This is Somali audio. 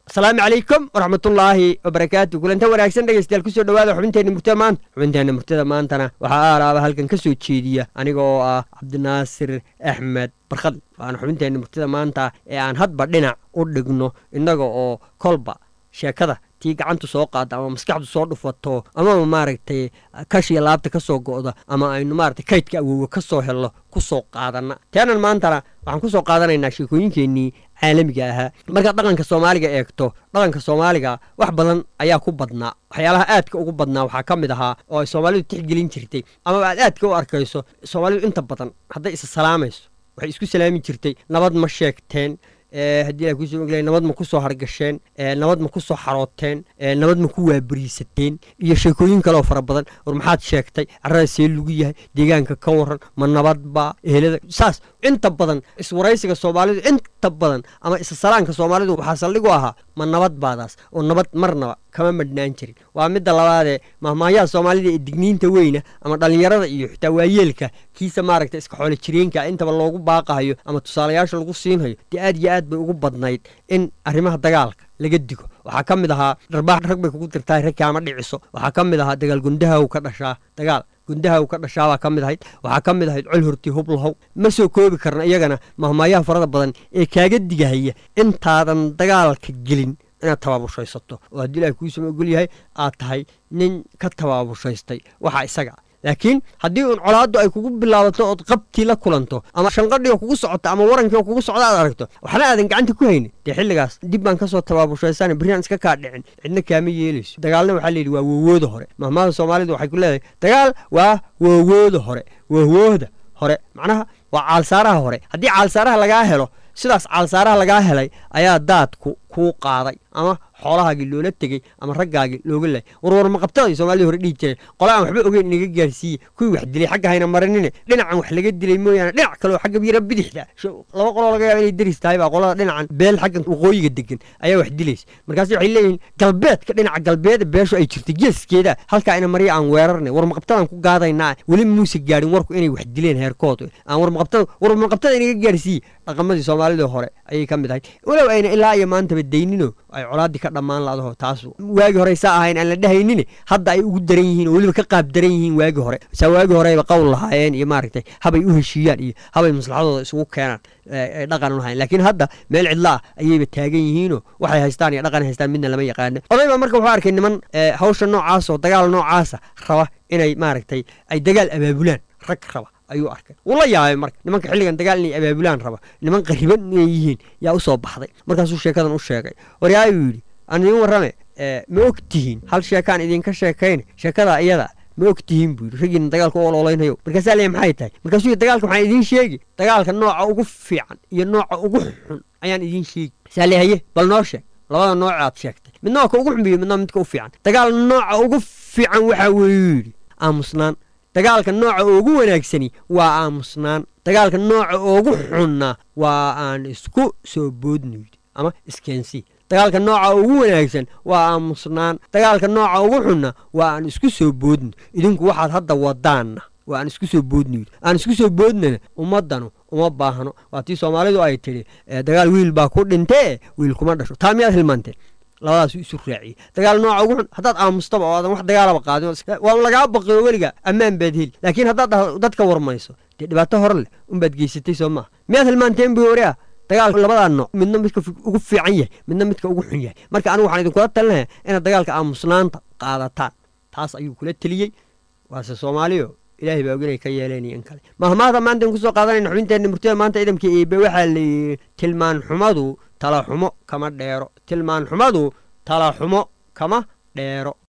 asalaamu calaykum waraxmatullaahi wabarakaatu kulanta wanaagsan dhegeystayaal kusoo dhawaada xubinteenna murtada maanta xubinteenna murtada maantana waxaa aalaaba halkan ka soo jeediya aniga oo ah cabdinaasir axmed barkhad waana xubinteenna murtada maanta ee aan hadba dhinac u dhigno innaga oo kolba sheekada tii gacantu soo qaada ama maskaxdu soo dhufato amaba maaragtay kashiya laabta ka soo go'da ama aynu maaragtay kaydka awoowa ka soo helno ku soo qaadana teenan maantana waxaan ku soo qaadanaynaa sheekooyinkeennii caalamiga ahaa markaad dhaqanka soomaaliga eegto dhaqanka soomaaliga wax badan ayaa ku badnaa waxyaalaha aadka ugu badnaa waxaa ka mid ahaa oo ay soomaalidu tixgelin jirtay amaba aad aadka u arkayso soomaalidu inta badan hadday isa salaamayso waxay isku salaami jirtay nabad ma sheegteen haddii a kusoo ogla nabad ma ku soo hargasheen nabad ma ku soo xarooteen nabad ma ku waabariisateen iyo sheekooyin kaleoo fara badan war maxaad sheegtay carrada see lagu yahay deegaanka ka waran ma nabadba ehelada saas inta badan iswaraysiga soomaalidu inta badan ama isasalaanka soomaalidu waxaa saldhig u ahaa ma nabad baadaas oo nabad marnaba kama madhnaan jirin waa midda labaadee mahmaayaha soomaalida ee digniinta weyna ama dhallinyarada iyo xitaa waayeelka kiisa maaragta iska xoolo jireenka intaba loogu baaqahayo ama tusaalayaasha lagu siinhayo dee aad iyo aad bay ugu badnayd in arrimaha dagaalka laga digo waxaa ka mid ahaa dharbaax rag bay kugu dirtaa rag kaama dhiciso waxaa ka mid ahaa dagaal gundahaw ka dhashaa dagaal gundahaw ka dhashaabaa ka mid ahayd waxaa ka mid ahayd col horti hublahow ma soo koobi karna iyagana mahmaayaha farada badan ee kaaga digahaya intaadan dagaalka gelin inaad tabaabushaysato oo haddii ilahay kuusama ogol yahay aad tahay nin ka tabaabushhaystay waxaa isaga laakiin haddii uun colaaddu ay kugu bilaabato ood qabtii la kulanto ama shanqadhiga kugu socota ama warankii oo kugu socda aad aragto waxna aadan gacanta ku haynin dee xilligaas dib baan ka soo tabaabushaysan berriaan iska kaa dhicin cidna kaama yeelayso dagaalna waxaa layidhi waa woowooda hore mahmaada soomaalidu waxay ku leedahay dagaal waa woowooda hore woowooda hore macnaha waa caalsaaraha hore haddii caalsaaraha lagaa helo sidaas caalsaaraha lagaa helay ayaa daadku kuu qaaday ama xoolahaagii loola tegey ama raggaagii looga laayay warwar maqabtaday soomaalida hore dhihi jireen qola aan waxba ogeyn inaga gaarsiiye kuwii wax dilay xagga hayna marinine dhinacan wax laga dilay mooyaane dhinac kaleoo xagga yara bidixda laba qoloo laga yaaba inay deris tahay baa qolada dhinacan beel xaggan waqooyiga degan ayaa wax dilaysa markaas waxay leeyihiin galbeedka dhinaca galbeeda beeshu ay jirtay geeskeeda halkaa ina marya aan weerarnay war maqabtadaan ku gaadaynaa weli muuse gaadhin warku inay wax dileen heerkood aan war maqabtada war maqabtada inaga gaarsiiye dhaqamadii soomaalida hore ayay ka mid ahayd walow ayna ilaa iyo maantaba daynino ay colaaddii ka dhammaan laadaho taas waagii hore saa ahayn aan la dhehaynin hadda ay ugu daran yihiin oo weliba ka qaab daran yihiin waagii hore saa waagii horeyba qowl lahaayeen iyo maaragtay habay u heshiiyaan iyo habay maslaxadooda isugu keenaan ay dhaqan u lahayen laakiin hadda meel cidlaa ayayba taagan yihiinoo waxay haystaan iyo dhaqan haystaan midna lama yaqaano oday baa marka wuxuu arkay niman hawsha noocaas oo dagaal noocaasa raba inay maaragtay ay dagaal abaabulaan rag raba ayuu arkay wuu la yaabay marka nimanka xilligan dagaal inay abaabulaan raba niman qariban inay yihiin yaa u soo baxday markaasuu sheekadan u sheegay waryaayuu yidhi aan idiin warrame ma og tihiin hal sheekaan idinka sheekayne sheekada iyada ma og tihiin buu yidhi raggiina dagaalka u ololaynhayo markaasaa leeya maxay tahay markaasuu yidhi dagaalka waxaan idiin sheegi dagaalka nooca ugu fiican iyo nooca ugu xun ayaan idiin sheegi saa le haye bal noo sheeg labada nooc aad sheegtay midna waa ka ugu xun biyo midna midka u fiican dagaal nooca ugu fiican waxaa weeyuu yidhi aamusnaan dagaalka nooca ugu wanaagsani waa aamusnaan dagaalka nooca ugu xunna waa aan isku soo boodno yidhi ama iskeensi dagaalka nooca ugu wanaagsan waa aamusnaan dagaalka nooca ugu xunna waa aan isku soo boodno idinku waxaad hadda wadaanna waa aan isku soo boodno yidhi aan isku soo boodnana ummaddanu uma baahno waa tii soomaalidu ay tidhi dagaal wiil baa ku dhintee wiil kuma dhasho taa miyaad hilmaanteen labadaasu isu raaciyey dagaal nooca ugu xun haddaad aamustaba oo aadan wax dagaalaba qaadin waa lagaa baqiyo weliga ammaan baad heli laakiin haddaad dadka warmayso dee dhibaato hore leh unbaad geysatay soo maaha miyaad hilmaanteen bu wariah dagaalka labadaa nooc midna midka ugu fiican yahay midna midka ugu xun yahay marka anigu waxaan idinkula talinaya inaad dagaalka aamusnaanta qaadataan taas ayuu kula teliyey waase soomaaliyo ilaahay baa oganay ka yeeleen in kale mahmaahda maanta in kusoo qaadanayna xubinteenna murtida maanta ciidamka eebe waxaa layidhi tilmaan xumadu tala xumo kama dheero tilmaan xumadu tala xumo kama dheero